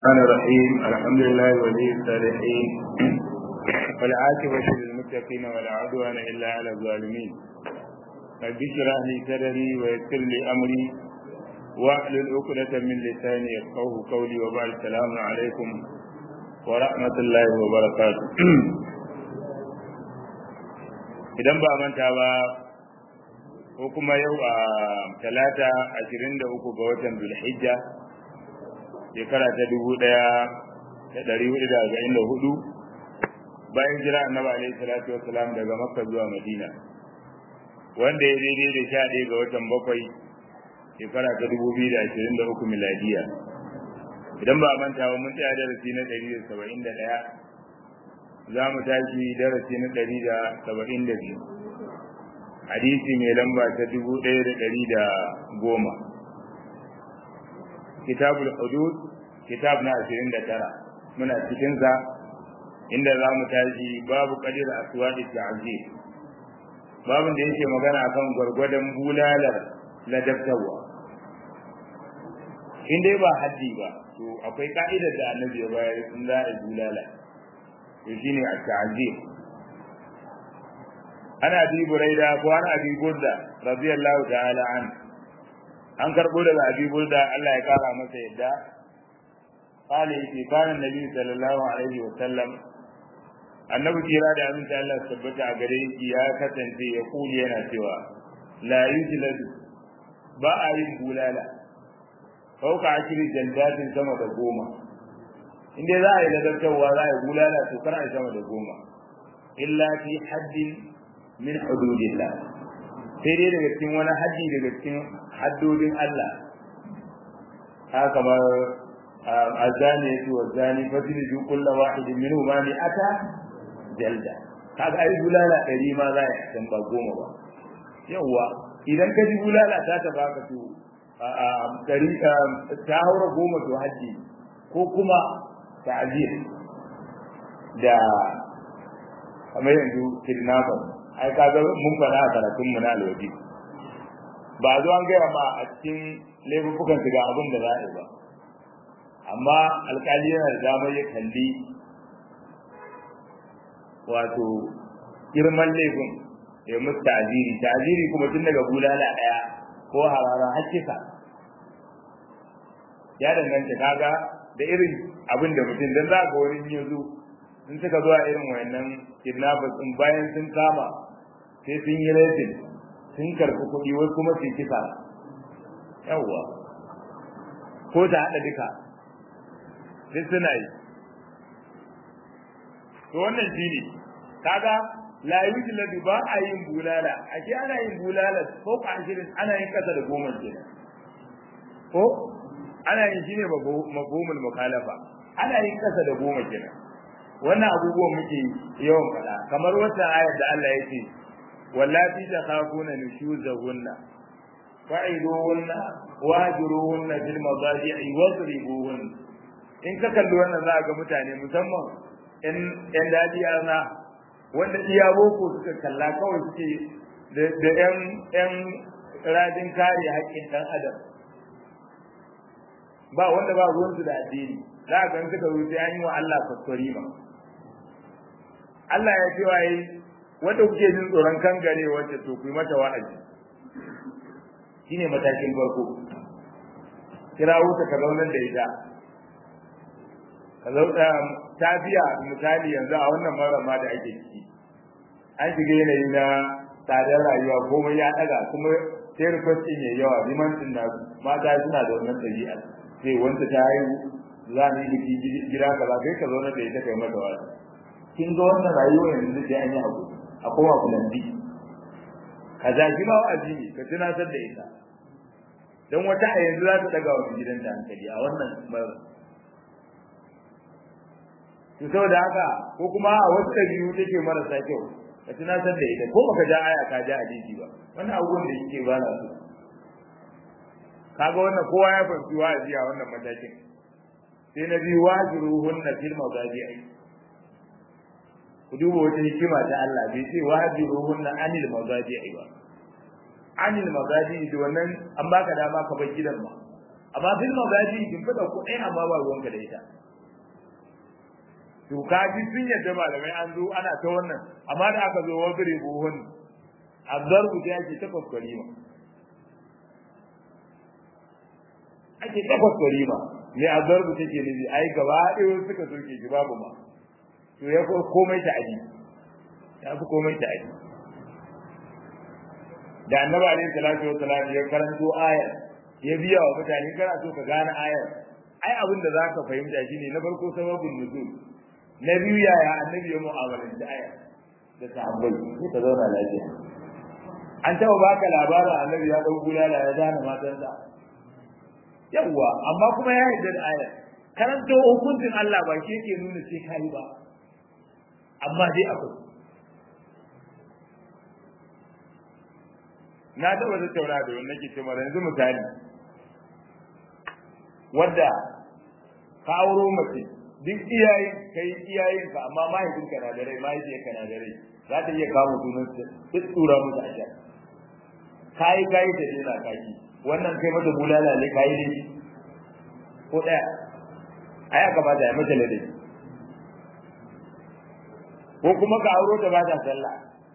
الرحمن الرحيم الحمد لله ولي الصالحين والعاقبة للمتقين ولا عدوان إلا على الظالمين رب اشرح لي صدري ويسر لي أمري واحلل عقدة من لساني يفقهوا قولي وبعد السلام عليكم ورحمة الله وبركاته idan ba manta ba ko kuma yau a talata ashirin da uku ga watan zulhijja shekara ta dubu ɗaya da ɗari hudu da arba'in da hudu bayan jira annabi alaihi salatu wasalam daga makka zuwa madina wanda ya daidai da sha ɗaya ga watan bakwai shekara ta dubu biyu da ashirin da uku miladiya idan ba manta ba mun tsaya darasi na ɗari da saba'in da ɗaya za mu tashi darasi na ɗari da saba'in da biyu hadisi mai lamba ta dubu ɗaya da ɗari da goma kitabul hudud kitab na ashirin da tara muna cikinsa inda za mu tashi babu kadir aswadi ta'zir babin da yake magana akan gwargwadon bulalar ladabtawa in dai ba haddi ba to akwai ka'idar da annabi ya bayar in za a bulala to shine at-ta'zir ana bi buraida ko ana bi burda radiyallahu ta'ala an an karbo daga abi burda Allah ya kara masa yadda qala yake kana nabi sallallahu alaihi wa sallam annabi kira da aminta Allah tabbata a gare shi ya kasance ya kuli yana cewa la yujladu ba a yin bulala fauka ashiri jandatin sama da goma inda za a yi ladabtarwa za a yi bulala to kar a yi sama da goma illa fi haddin min hududillah sai dai daga cikin wani haddi daga cikin haddodin Allah haka kamar azani yace wa zani fadili ju kullu wahidin minhu ma ni ata jalda kaga ai bulala dari ma za ya san ba goma ba yawa idan ka ji bulala ta ta baka to dari ta haura goma to haji ko kuma ta'zir da kamar yanzu kidnapper ai kaga mun fara a karatun mu na alwaji ba zo an gaya ma a cikin laifukan su ga abin da za a yi ba amma alkali yana da damar ya kalli wato girman laifin ya musu ta'aziri ta'aziri kuma tun daga bulala daya ko harara har kisa ya danganta kaga da irin abin da mutum dan za ga wani yanzu in suka zuwa irin wayannan kidnappers din bayan sun kama sai sun yi laifin sun karɓi kuɗi wasu kuma su kisa yawwa ko ta haɗa duka duk suna yi to wannan shi ne kaga la yujladu ba a yin bulala ake ana yin bulala ko ka ashirin ana yin kasa da goma kenan ko ana yin shi ne mafhumul mukhalafa ana yin kasa da goma kenan wannan abubuwan muke yawan faɗa kamar wata ayar da Allah ya ce wallati takhafuna nushuzahunna fa'iduhunna wahjuruhunna fil madaji'i wadribuhunna in ka kalli wannan za ga mutane musamman in yan daji na wanda iya boko suka kalla kawai suke da yan yan rajin kare haƙƙin ɗan adam ba wanda ba ruwansu da addini za ga suka zo sai an yi wa Allah kwaskwari ma Allah ya ce waye wanda kuke jin tsoron kangare wacce to ku yi mata wa'azi shine matakin farko kirawo ta ka zaunar da ita ka zauna tafiya misali yanzu a wannan marama da ake ciki an shiga yanayi na tsadar rayuwa komai ya daga kuma sai rikwastin ya yawa limancin na mata suna da wannan ɗabi'a sai wanda ta haihu za mu yi biki gida kaza kai ka zauna da ita kai mata wa'azi kin ga wannan rayuwa yanzu sai an yi abu a koma kulanti ka zaki ma wa'azi ne ka tunatar da ita don wata a yanzu za ta daga wa gidanta hankali a wannan mara to saboda haka ko kuma a wasu ɗabi'u take marasa kyau ka tunatar da ita ko baka ja aya ka ja hadisi ba wannan abubuwan da yake ba na so kaga wannan kowa ya fahimci wa'azi a wannan matakin sai na biyu wajiruhunna fil mazaji'i ku duba wata hikima ta Allah bai ce wajiruhunna anil mazaji'i ba anil mazaji'i da wannan an baka dama ka bar gidan ba amma fil magaji kin fada ku ɗaya amma ba ruwanka da ita to kaji sun yadda malamai an zo ana ta wannan amma da aka zo wa gare buhun abdarbu ta yake ta kwakwari ma ake ta kwakwari ma ne abdarbu take nufi ai gaba ɗaya suka soke shi babu ma to ya komai ta aji ya fi komai ta aji da annabi alaihi salatu wa salam ya karanto ayar ya biya wa mutane kana so ka gane ayar ai abin da zaka fahimta shine na farko sababin nuzul na biyu yaya annabi ya mu'amalanci ayar da sahabbai sai ka zauna lafiya an taɓa baka labarin annabi ya ɗau bulala ya zana matansa yawwa amma kuma ya yarda da ayar karanto hukuncin Allah ba shi yake nuna sai kai ba amma dai akwai na taɓa tattauna da wannan ke ce mara yanzu misali wadda ka auro mace duk iyayen kai iyayen ka amma mahaifinka na da rai mahaifiyarka na da rai za ta iya kama sunan duk tura musu a can kayi kayi da dena kaki wannan kai mata bulala ne kayi ne ko ɗaya ai aka ba ta ya mata ladabi ko kuma ka auro ta ba ta sallah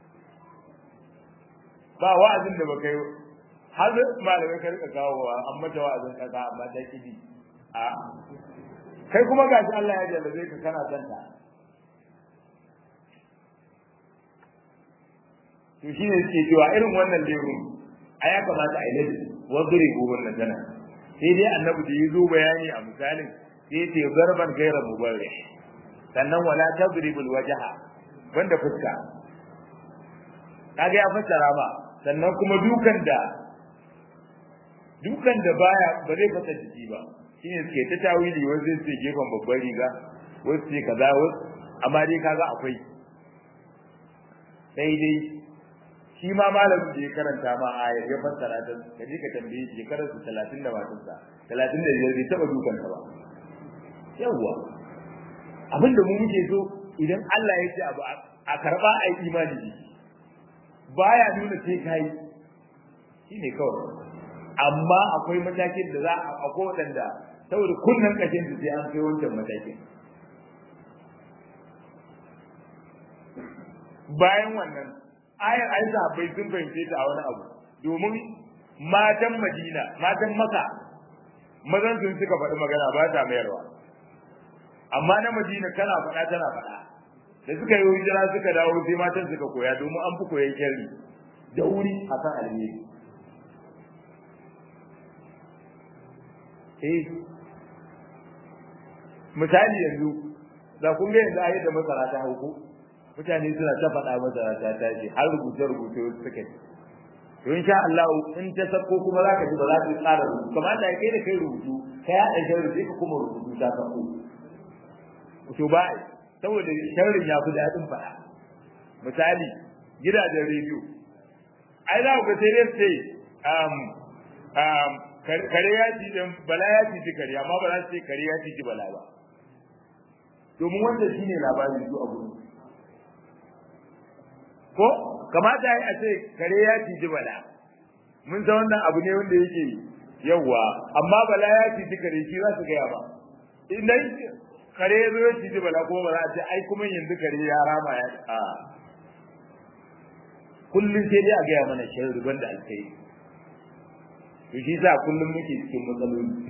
ba wa'azin da baka yi har malamai ka rika kawo wa an mata wa'azin kaza amma ta kidi a kai kuma gashi Allah ya jallabe ka kana santa to shi ne suke cewa irin wannan lemu a ya kamata a yi ladabi wadri gobin na tana sai dai annabi da yi zo bayani a misalin sai ya ce zarban gaira mubarrih sannan wala tadribul wajha banda fuska kaga ya fassara ba sannan kuma dukan da dukan da baya ba zai fasa jiki ba shine suke ta tawili wasu su ce gefen babbar riga wasu ce kaza wasu amma dai kaga akwai sai dai shi ma malamin da ya karanta ma aya ya fassara ta ka je ka tambaye shi shekarar su 30 da matarsa 35 bai taba dukan ta ba yawwa abinda mu muke so idan Allah ya ce abu a karba a yi imani da shi baya nuna sai kai shine kawai amma akwai matakin da za a akwai wadanda saboda kunnan kashin su sai an kai wancan matakin bayan wannan ayar ai sahabbai sun fahimce ta a wani abu domin matan Madina matan Makka mazan sun suka faɗi magana ba ta mayarwa amma na Madina kana faɗa tana faɗa da suka yi hijira suka dawo sai matan suka koya domin an fi koyan sharri da wuri akan alheri eh misali yanzu da kun ga yanzu ayyuka masara ta hauku mutane suna ta faɗa masara ta tashi har rubuce rubuce wasu suka yi to insha Allah in ta sako kuma za ka ji ba za ka tsara rubutu kamar da kai da kai rubutu kai ya ɗan sharri sai ka kuma rubutu ta sako to ba saboda sharrin ya fi daɗin faɗa misali gidajen rediyo ai za ku ga sai dai sai um um kare ya ci dan bala ya ci kare amma ba za su ce kare ya ci bala ba domin wanda shine labarin su a gurin ko kamata yi a ce kare ya ci bala mun san wannan abu ne wanda yake yawa amma bala ya ci kare shi za su gaya ba idan kare ya zo ya ci bala kuma ba za a ce ai kuma yanzu kare ya rama ya a kullum sai dai a gaya mana sharri banda alkai to shi sa kullum muke cikin matsaloli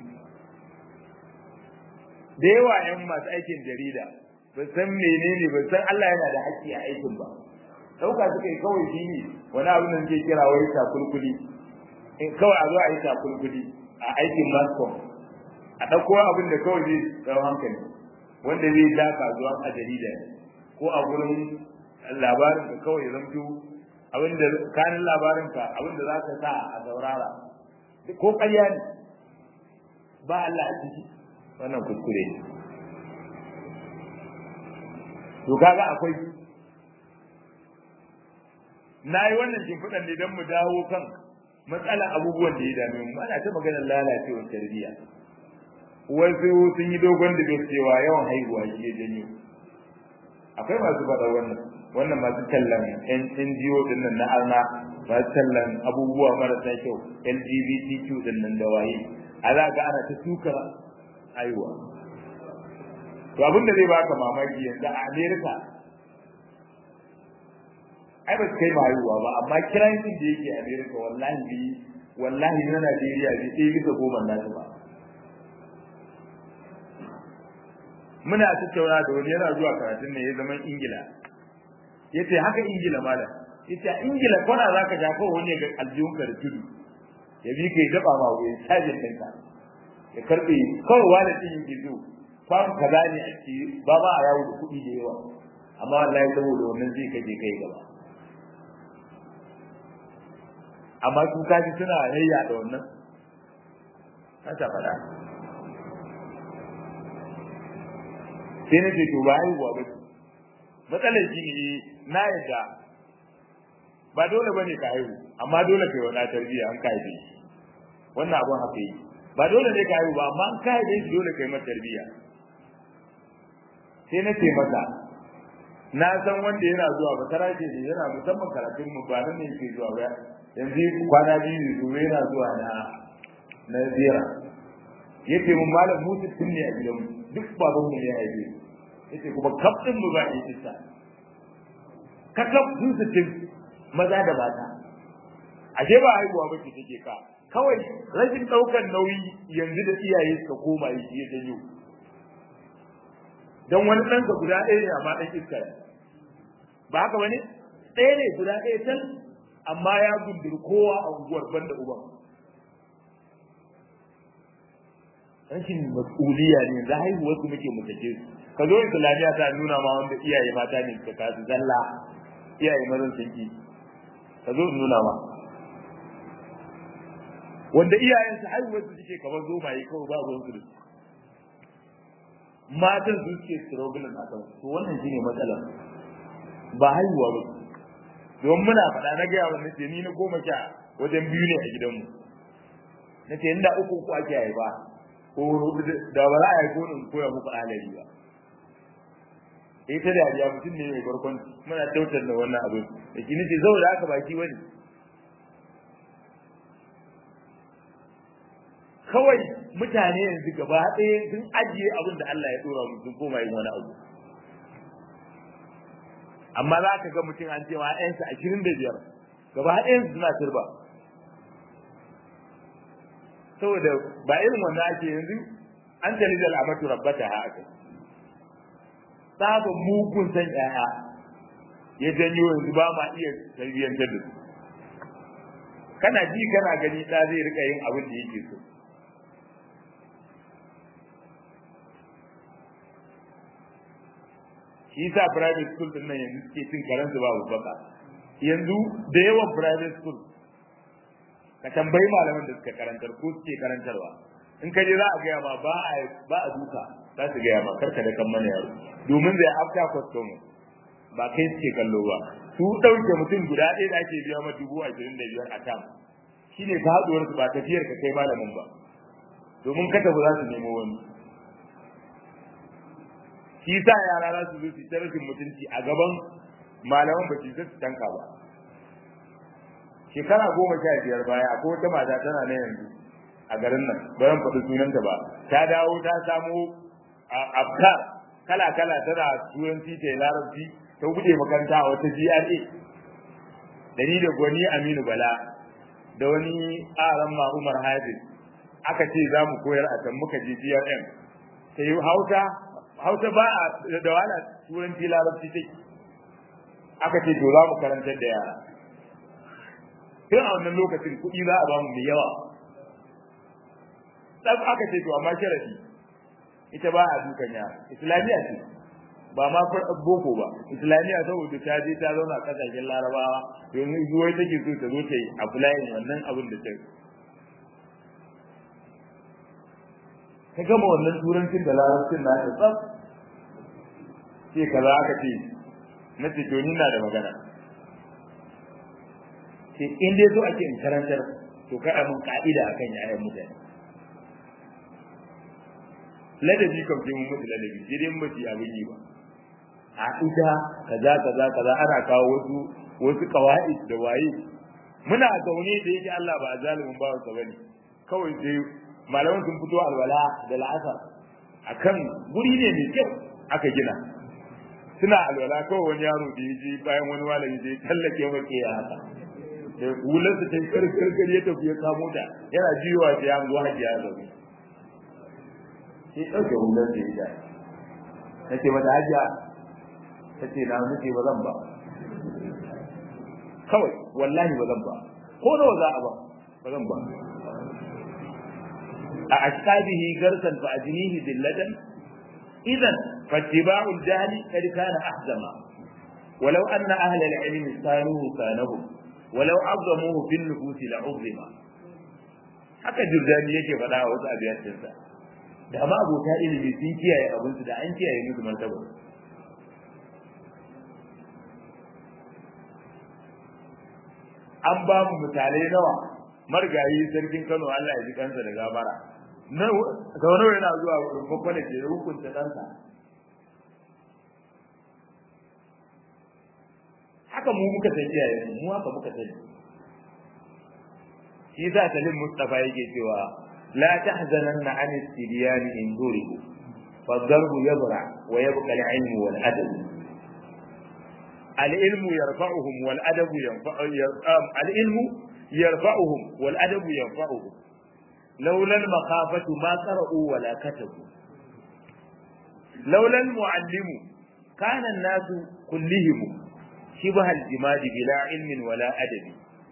da yawa yan masu aikin jarida ba san menene ba san Allah yana da haƙƙi a aikin ba dauka suka yi kawai shi ne wani abu da ke kira wai takulkuli in kawai a zo a yi takulkuli a aikin mascom a ɗauko abin da kawai zai tsawo hankali wanda zai da kasuwa a jarida ko a gurin labarin ka kawai zamto abin da kanin labarin ka abin da za ka sa a saurara ko ƙarya ne ba Allah a ciki wannan kuskure ne to kaga akwai na yi wannan shimfiɗan ne don mu dawo kan matsalar abubuwan da ya dame mu ana ta maganar lalacewar tarbiyya wasu sun yi dogon da cewa yawan haihuwa shi ya janyo akwai masu faɗa wannan wannan masu tallan NGO din nan na arna masu tallan abubuwa marasa kyau LGBTQ din nan da waye a za ga ana ta tukar haihuwa to abin da zai baka mamaki yanzu a america ai ba su kai haihuwa ba amma kirancin da yake america wallahi bi wallahi na najeriya bi ɗaya bisa goma nasu ba muna tattauna da wani yana zuwa karatun ne ya zama ingila ya ce haka ingila malam ya ce ingila kwana za ka shafa wani ga aljihunka da tudu ya bi ka yi daba ma wuyan cajin ɗinka ya karɓe kawai wani ɗin yake zo fam kaza ne a ci ba ma a yawo da kuɗi da yawa amma wallahi saboda wannan zai kaje kai gaba amma su kaji suna yayya da wannan haka faɗa sai na ce to ba haihuwa ba ce matsalar shi ne na yadda ba dole ba ne ka haihu amma dole ka yi wani tarbiyya an ka haife shi wannan abun haka yi ba dole ne ka haihu ba amma an ka haife shi dole ka yi mata tarbiyya sai na ce masa na san wanda yana zuwa ba tara ce ne yana musamman karatun mu ba nan ne yake zuwa ba yanzu kwana biyu ne to yana zuwa na na ziyara yace mun malam mu sittin ne a gidanmu duk baban mu ne ya haife yace kuma kaf din mu ba ya isa ka kaf sun sittin maza da mata ashe ba haihuwa ba ce take ka kawai rashin daukar nauyi yanzu da iyaye suka koma yi shi ya janyo dan wani ɗanka guda ɗaya ne amma ɗan iska ne ba haka bane ɗaya ne guda ɗaya tan amma ya gunduri kowa a unguwar banda uban rashin mas'uliya ne za haihuwar su muke mutace su ka zo islamiyya ta nuna ma wanda iyaye mata ne suka kasu zalla iyaye mazan sun ki ka zo in nuna ma wanda iyayen su haihuwar su suke kamar zomaye kawai ba ruwan su da su matan su suke struggle a kan to wannan shine matsalar ba haihuwa ba don muna faɗa na gaya wa nace ni na goma sha wajen biyu ne a gidanmu nace inda uku uku ake haifa ko da ba za a haifo ni koya muku alari ba ita da ya mutum ne mai barkon muna tautar da wannan abin da ki nace zau da aka baki wani kawai mutane yanzu gaba ɗaya sun ajiye abin da Allah ya dora mu sun koma yin wani abu amma za ka ga mutum an ce ma ƴansa ashirin da biyar gaba ɗayan suna turba saboda ba irin wannan ake yanzu an tali da al'amatu rabbata ha aka sabon mugun san ƴaƴa ya janyo yanzu ba ma iya tarbiyyantar da su kana ji kana gani ɗa zai rika yin abin da yake so shi yasa private school din nan yanzu suke cin karansu babu baka yanzu da yawan private school ka tambayi malaman da suka karantar ko suke karantarwa in ka je za a gaya ma ba a ba a duka za su gaya ma karka da kan mana yaro domin zai after customer ba kai suke kallo ba su ɗauke mutum guda ɗaya da ake biya ma dubu ashirin da biyar a tam shine faɗuwar su ba tafiyar ka kai malamin ba domin ka tafi za su nemo wani shi sa yara za su zo su ta rashin mutunci a gaban malaman ba su su tanka ba shekara goma sha biyar baya akwai wata mata tana na yanzu a garin nan bayan faɗi sunanta ba ta dawo ta samo afkar kala kala tana turanci ta larabci ta buɗe makaranta a wata GRA da ni da gwani Aminu Bala da wani aran ma Umar Hafiz aka ce za mu koyar a can muka je GRM ta yi Hausa Hausa ba a da wala turanci larabci take aka ce to za mu karantar da yara tun a wannan lokacin kuɗi za a ba mu mai yawa dan aka ce to amma sharadi ita ba a dukan yara islamiyya ce ba ma boko ba islamiyya saboda ta je ta zauna kasashen larabawa yanzu zuwai take so ta zo ta yi applying wannan abin da ta ta gama wannan turancin da larabcin na ta tsaf ce kaza aka ce na ce to ni na da magana ce in dai so ake in karantar to kai mun ka'ida akan yayan mutane ladabi kan sai mun mutu ladabi sai dai mun ba abin yi ba a ita kaza kaza kaza ana kawo wasu wasu qawaid da waye muna zaune da yake Allah ba zalimin ba sa bane kawai sai malaman sun fito alwala da la'asar akan guri ne mai kyau aka gina suna alwala kawai wani yaro da ya je bayan wani malami da ya tallake maka ya haka da hular ta yi karkar ya tafi ya kamo ta yana jiyowa sai ya zo hajiya ya zaune sai ɗauke hular da ya ja ta ce mata hajiya ta ce na nuke ba zan ba kawai wallahi ba zan ba ko nawa za a ba ba zan ba a ashkabihi garsan fa ajnihi dillatan idan fattiba'u al-jahli kad kana ahzama ولو أن أهل العلم كانوا كانهم ولو عظموه في النفوس لعظم haka jurdani yake faɗa a wasu abiyatinsa da ma abota ilimi sun kiyaye abinsu da an kiyaye musu martaba an ba mu misalai nawa margayi sarkin Kano Allah ya ji kansa da gabara na ga yana zuwa rumfa kwana ke hukunta ɗansa haka mu muka san iyaye mu haka muka sani shi za salim mustafa yake cewa la tahzananna an istidyan in duribu فالضرب يبرع ويبقى العلم والأدب العلم يرفعهم والأدب ينفع العلم يرفعهم والأدب ينفعهم لولا المخافة ما قرأوا ولا كتبوا لولا المعلم كان الناس كلهم شبه الجماد بلا علم ولا أدب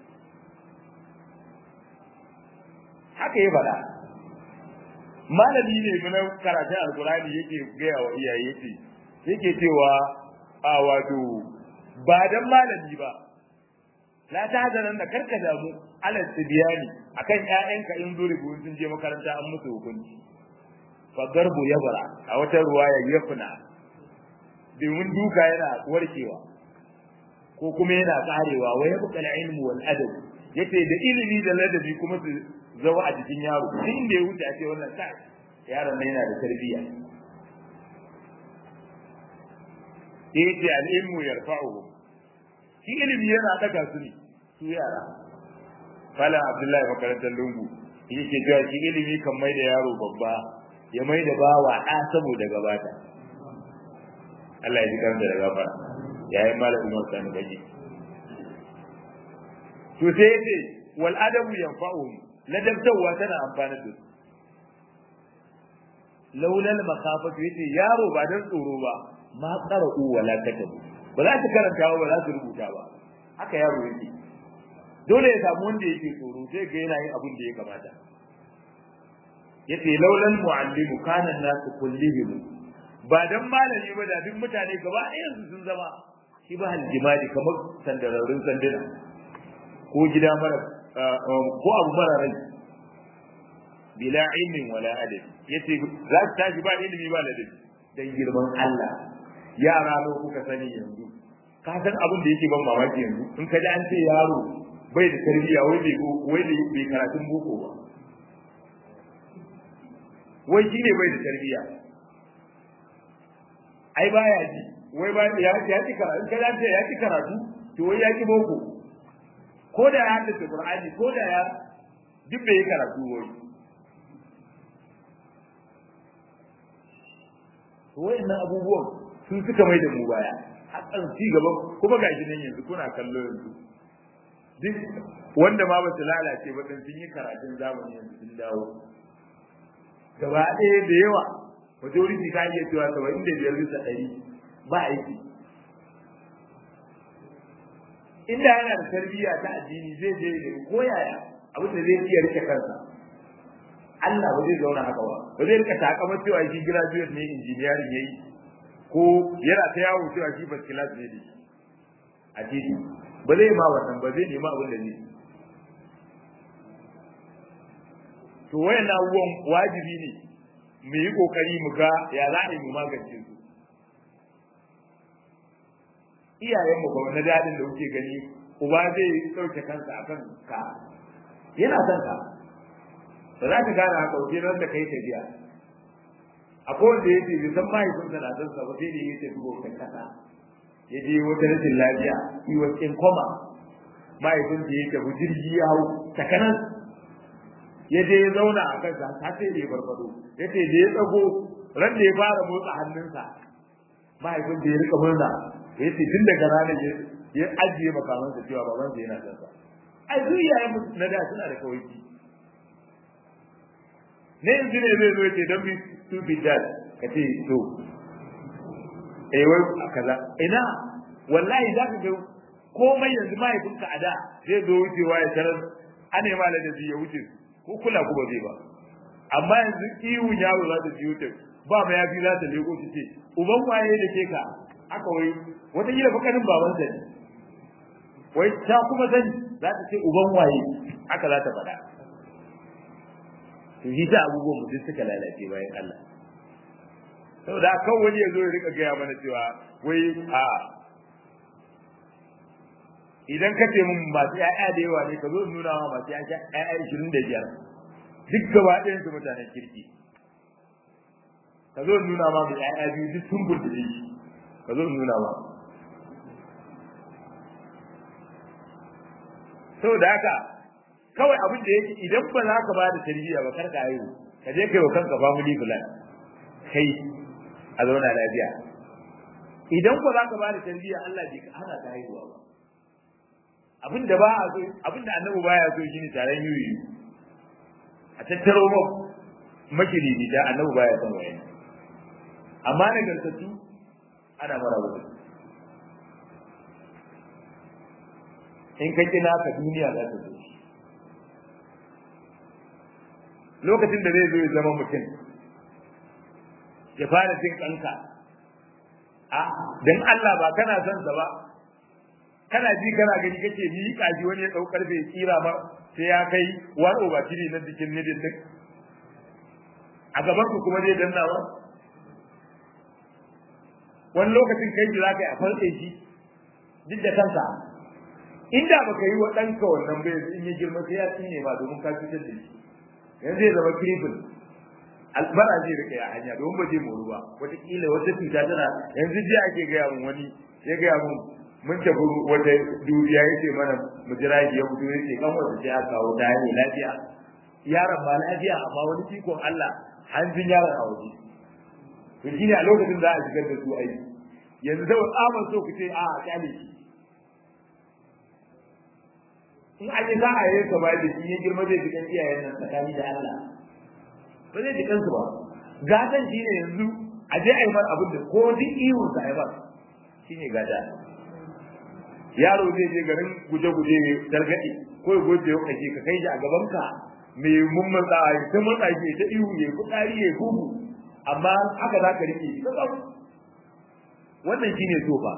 haka ya faɗa malami ne muna karatun alkurani yake gaya wa iyaye yake yake cewa a wato ba dan malami ba la ta hazanan da karka damu alal tibiyani akan ƴaƴanka in zuri sun je makaranta an musu hukunci fa garbu yabra a wata ruwaya yafna domin duka yana warkewa ko kuma yana karewa wa yabqa al-ilmu wal adab yace da ilimi da ladabi kuma su zawa a jikin yaro duk inda ya wuce a ce wannan kai yaron nan yana da tarbiyya yace al-ilmu yarfa'uhu shi ilimi yana daga su ne su yara fala abdullahi makarantar lungu yake cewa shi ilimi kan mai da yaro babba ya mai da bawa ɗa saboda gabata Allah ya ji karanta da gafara yayin malamin Umar Sani Gaji to sai yace wal adabu yanfa'uhum ladabtawa tana amfana da su laulal makhafatu yace yaro ba dan tsoro ba ma qara'u wala katabu ba za su karanta ba ba za su rubuta ba haka yaro yake dole ya samu wanda yake tsoro sai ga yana yin abin da ya kamata yace laulal muallimu kana nasu kullihim ba dan malami ba da duk mutane gaba ɗayan su sun zama shi ba haljimadi kamar sandararrun sanduna ko gida mara ko abu mara rai bila ilmin wala adabi yace za su tashi ba ilimi ba ladabi dan girman Allah yara lo kuka sani yanzu ka san abin da yake ban mamaki yanzu in ka ji an ce yaro bai da tarbiyya wai bai wai da bai karatun boko ba wai shi ne bai da tarbiyya ai baya ji wai ba ya ya ci karatu kada ce ya ci karatu to wai ya ki boko ko da ya haddace Qur'ani ko da ya duk bai karatu wai to wayannan abubuwan sun suka mai da mu baya hakan ci gaba kuma gashi nan yanzu kuna kallo yanzu duk wanda ma ba su lalace ba dan sun yi karatun zamani yanzu sun dawo gaba ɗaya da yawa majority ta iya cewa saba'in da biyar bisa ɗari ba aiki inda yana da tarbiyya ta addini zai je da ko yaya abin da zai iya rike kansa Allah ba zai zauna haka ba ba zai rika takamar cewa shi graduate ne engineering yayi ko yana ta yawo cewa shi first class ne da shi a titi ba zai ma wannan ba zai nema abin da zai to wayannan abubuwan wajibi ne mu yi kokari mu ga ya za a yi mu magance su iyayenmu ba na dadin da kuke gani uba zai ɗauke kansa akan ka yana son ka ba za ka gane haka wajen ran da kai tafiya akwai wanda ya ce bai san mahaifinsa na son sa ba sai da ya tafi gokan kasa ya je wata rashin lafiya yi wa in koma mahaifinsa ya tafi jirgi ya hau takanan ya je ya zauna a kansa har sai da ya farfado ya ce da ya tsago ran da ya fara motsa hannunsa mahaifin da ya rika murna ya ce tun daga ranar ya ajiye makamansa cewa babansa yana son sa ai duk iyayen na da suna da kawai ne yanzu ne zai zo ce don bi stupid dad ka ce to eh wai kaza ina wallahi za ka ga komai yanzu mahaifinka a da zai zo wucewa ya tarar ana yi mala da ya wuce ko kula ku ba zai ba amma yanzu iwu yaro za ta biyo ta ba ma yafi za ta leko su ce uban waye da ke ka aka wai wata gida fakarin baban sa ne wai ta kuma sani za ta ce uban waye aka za ta faɗa to shi ta abubuwan mutum suka lalace bayan Allah saboda kan wani ya zo ya rika gaya mana cewa wai a idan ka ce mun masu ƴaƴa da yawa ne ka zo nuna wa masu ƴaƴa ishirin da biyar duk gaba ɗayan su mutanen kirki ka zo nuna ma mai ƴaƴa biyu duk sun burbuɗe shi ka zo nuna ma saboda haka kawai abin da yake idan ba za ka ba da tarbiyya ba kar ka haihu ka je kai wa kanka family plan kai a zauna lafiya idan ba za ka ba da tarbiyya Allah bai hana ta haihuwa ba abin da ba a so abin da annabi baya so shine taron yuyi a tattaro mu makiridi da annabi baya son wayan amma na gantattu ana mara wuce in ka kina ka duniya za ta zo lokacin da zai zo ya zama mutum ya fara jin kanka a dan Allah ba kana son sa ba kana ji kana gani kake ni kaji wani ya dau karfe tsira ma sai ya kai one over three na jikin nidin din a gaban ku kuma zai danna wa wani lokacin kai ji zaka yi a farke shi duk da kanka inda baka yi wa ɗanka wannan bai in ya girma sai ya tsine ba domin ka fitar da shi yanzu zai zama cripple albara zai rika ya hanya domin ba zai moru ba wataƙila wata cuta tana yanzu jiya ake gaya mun wani ya gaya mun mun tafi wata duniya ya ce mana mu jira shi ya fito ya ce kan wata sai aka kawo ta hanyar lafiya yaron ba lafiya amma wani ikon Allah hanjin yaron a waje to shi ne a lokacin za a shigar da su aiki yanzu da tsaman so ku ce a kyale shi in an yi za a yi ka bayar da shi ya girma zai jikan iyayen nan tsakani da Allah ba zai jikan su ba gatan shi ne yanzu a je a yi mar abin da ko duk ihun sa ya ba shi ne gata yaro zai je garin guje-guje targaɗe ko ya goje ya kashe ka kai shi a gaban ka mai mummun tsawa ya ta matsa shi ta ihu ya fitsari ya gugu amma haka za ka rike shi wannan shine so fa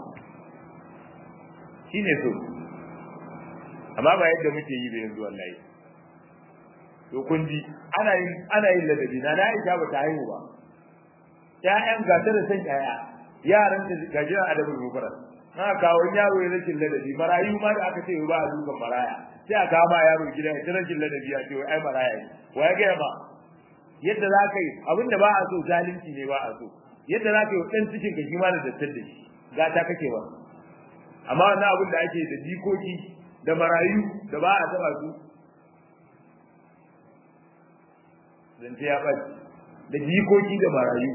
shine so amma ba yadda muke yi da yanzu wallahi to kun ji ana yin ana yin ladabi na na Aisha ba ta haihu ba ƴaƴan ga ta da san ƴaƴa yaran ta ga jira adabul mufrad na kawo yaro ya rashin ladabi marayu ma da aka ce ba a dukan maraya sai a kawo ma yaro gida ya rashin ladabi ya ce ai maraya ne wa ya ga ba yadda za ka yi abinda ba a so zalunci ne ba a so yadda za ka yi ɗan cikin ka shi ma da dattar da shi gata kake ba amma wannan abin da ake da jikoki da marayu da ba a taba su zance ya ɓaci da jikoki da marayu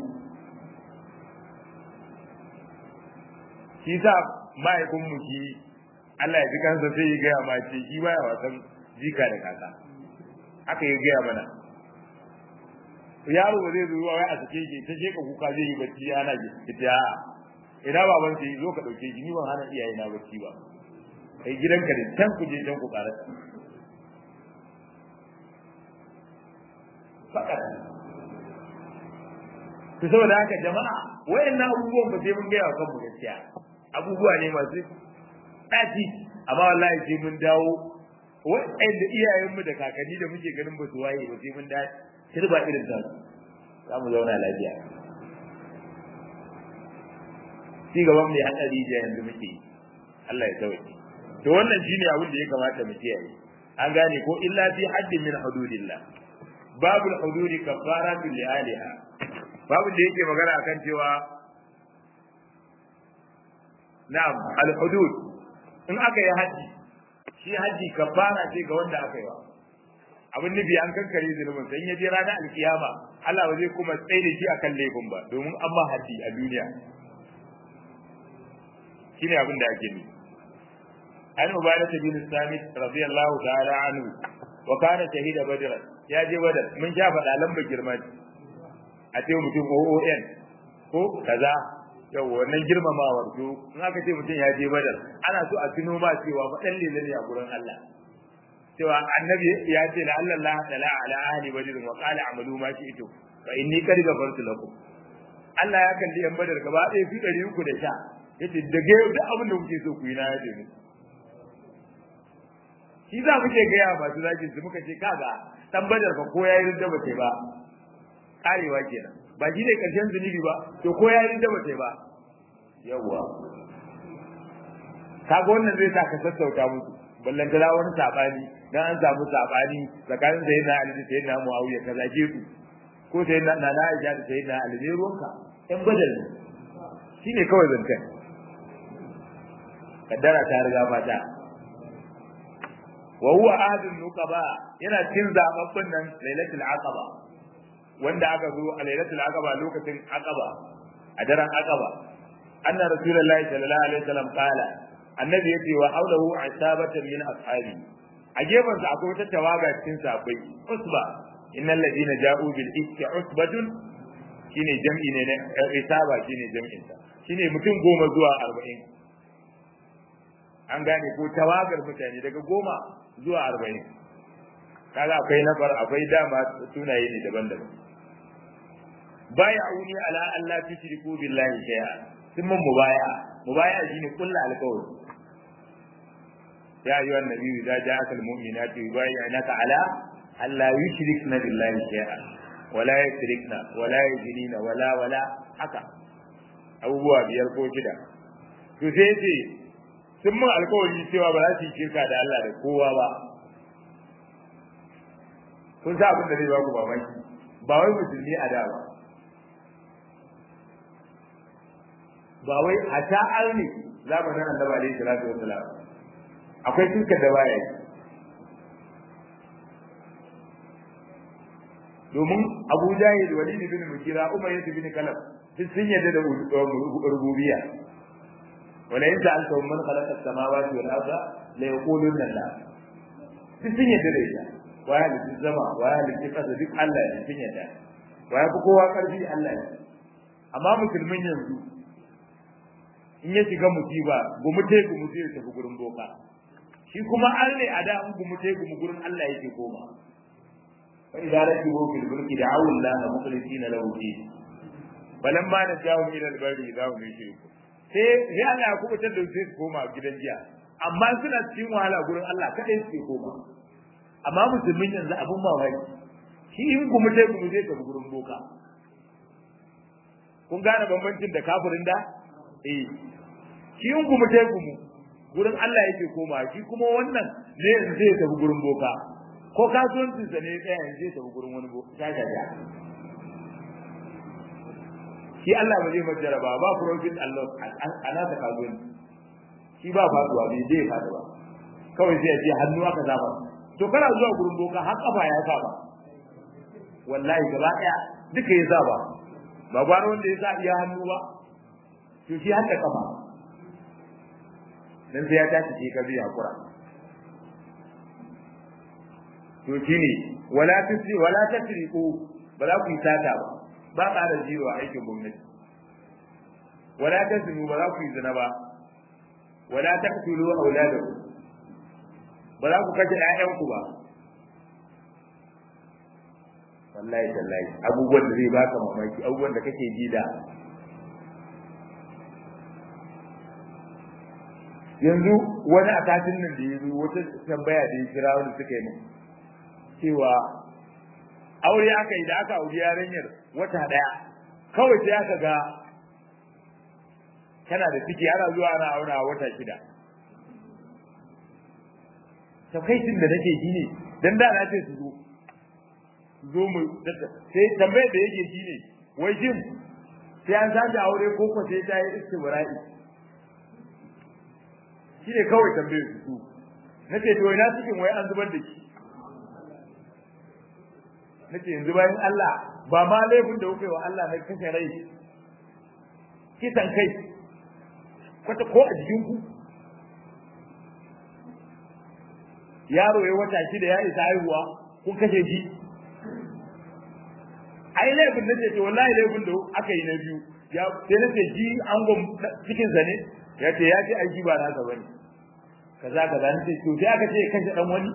shi sa mahaifin mu shi Allah ya ji kansa sai ya gaya ma ce shi baya wasan jika da kaka haka ya gaya mana yaro ba zai zo wai a sake shi ta sheka kuka zai yi bacci ana ita ina baban sai zo ka dauke shi ni ban hana iyaye na bacci ba kai gidanka da can ku je can ku ƙara fakat to saboda haka jama'a wayannan abubuwan ba sai mun gaya wa kanmu gaskiya abubuwa ne masu ɗaci amma wallahi sai mun dawo wa'anda iyayenmu da kakanni da muke ganin ba su waye ba sai mun da turba irin ta za mu zauna lafiya ci gaban mai hatsari da yanzu muke Allah ya sauke to wannan shine abin da ya kamata mu kiyaye an gane ko illa fi haddin min hududillah babul hududi kafaratu li aliha babu da yake magana akan cewa na'am al hudud in aka yi haji shi haji kafara ce ga wanda aka yi wa abin nufi an kankare zunubin sai ya je ranar alkiyama Allah ba zai kuma tsaye da shi akan laifin ba domin an ba haddi a duniya shine abin da ake nufi an ubadah bin samit radiyallahu ta'ala anhu wa kana shahida badr ya je badar mun sha faɗa lamba girma a ce mutum OON ko kaza yau wannan girmamawar to in aka ce mutum ya je badar ana so a tuno ba cewa faɗan lele ne a gurin Allah cewa annabi ya ce la Allah la tala ala ahli badr wa qala amalu ma shi'tu fa inni qad ghafartu lakum Allah ya kalli yan badar gaba ɗaya su ɗari uku da sha yace daga yau duk abin da kuke so ku yi na yaje mu shi za mu ke gaya masu zagin su muka ce kaga dan badar fa ko yayi rinda bace ba karewa kenan ba shi ne karshen zunubi ba to ko yayi rinda bace ba yawwa kaga wannan zai sa ka sassauta musu ballan da wani sabani dan an samu sabani tsakanin sayyidina Ali da sayyidina Muawiya kaza ke su ko sayyidina Nana Aisha da sayyidina Ali ne ruwanka ɗan badar ne shine kawai zantan kaddara ta riga fata wa huwa ahadun nuqaba yana cikin zababban nan lailatul aqaba wanda aka zo a lailatul aqaba lokacin aqaba a daren aqaba anna rasulullahi sallallahu alaihi wasallam qala annabi yace wa hawlahu asabatan min ashabi a gefen sa akwai wata tawaga cikin sahabbai usba innal ladina ja'u bil ifki usbatun shine jam'i ne na isaba shine jam'in sa shine mutum goma zuwa arba'in an gane ko tawagar mutane daga goma zuwa arba'in kaga akwai nafar akwai dama sunaye ne daban-daban baya auni ala Allah tushriku billahi shay'a sun mun mubaya mubaya shine kullu alqawl ya ayyuhan nabiyyu idza ja'aka almu'minatu yubayyi'unaka ala alla yushrikna billahi shay'a wala yushrikna wala yujnina wala wala haka abubuwa biyar ko shida to sai ce sun mun alkawari cewa ba za su yi shirka da Allah da kowa ba kun sa abin da zai ba ku mamaki ba wai musulmi a da ba ba wai a ta arni zamanin annabi alaihi salatu wassalam akwai shirka da baya yi domin Abu Jahil Walid bin Mugira Umar bin Kalab duk sun yadda da rububiyya wala in sa'altahum man khalaqa as-samawati wal arda la yaqulunna la duk sun yadda da ita wa ya halitta zama wa ya halitta kasa duk Allah ne sun yadda wa ya fi kowa karfi Allah ne amma musulmin yanzu in ya shiga musiba gumute gumute ya tafi gurin boka shi kuma an ne a da an gumute gumu gurin Allah yake koma fa idza rakibu fil fulki da'u Allah mukhlisina lahu din balamma najahu ila al-barri idza hum yushriku sai sai Allah ya kubutar da su koma gidan jiya amma suna cikin wahala gurin Allah kadai suke koma amma musulmin yanzu abun mamaki shi in ku mutai ku zai tafi gurin boka kun gane bambancin da kafirin da eh shi in ku mutai ku mu gurin Allah yake koma shi kuma wannan ne yanzu zai tafi gurin boka ko kasuwancin sa ne tsaya yanzu zai tafi gurin wani boka ta gaja shi Allah ba zai majjara ba ba profit Allah ana ta kasuwanci shi ba faduwa bai zai fadu ba kawai sai ya ce hannu aka zaba to kana zuwa gurin boka har kafa ya saba wallahi gaba daya duka ya saba ba gwara wanda ya sa iya hannu ba to shi har da kafa dan sai ya tashi shi ka biya hakura to shine wala tusri wala tasriqu ba za ku yi sata ba ba ƙara jiro a aikin gwamnati wala tasnu ba za ku yi zina ba wala taqtulu auladakum ba za ku kashe ƴaƴanku ba wallahi tallahi abubuwan da zai baka mamaki abubuwan da kake ji da yanzu wani a katin nan da ya zo wata tambaya da ya kira wani suka yi min cewa aure aka yi da aka auri yarinyar wata daya kawai sai aka ga kana da ciki ana zuwa ana aura wata shida takaicin da nake ji ne dan da na ce su zo zo mu sai tambayar da yake shi ne wai jin sai an sake aure ko ko sai ta yi istibra'i shi ne kawai tambayar su su nace to ina cikin wai an zubar da shi nace yanzu bayan Allah ba ma laifin da kuka yi wa Allah na kashe rai kisan kai kwata ko a jikin ku yaro ya wata shida ya isa haihuwa kun kashe shi ai laifin nace to wallahi laifin da aka yi na biyu ya sai nace shi angon cikin sa ne ya ce ya ce ai shi ba nasa bane kaza kaza nace to sai aka ce kashe dan wani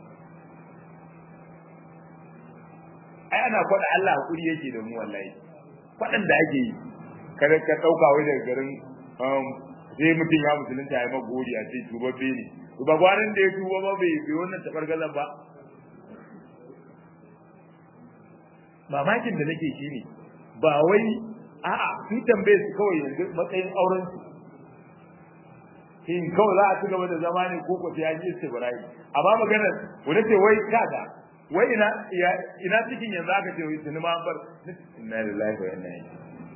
ai ana kwada Allah hakuri yake da mu wallahi kwadan da ake yi kada ka dauka wai daga garin sai mutum ya musulunta ya ma gori a ce tubabbe ne ba gwanin da ya tuba ba bai bai wannan tabargazan ba mamakin da nake shi ne ba wai a'a su tambaye su kawai yanzu matsayin auren su shin kawai za a ci gaba da zama ne ko ko sai ya ji istibrai amma maganar wanda ce wai kaga wai ina ina cikin yanzu aka ce wai sinima bar inna lillahi wa inna ilaihi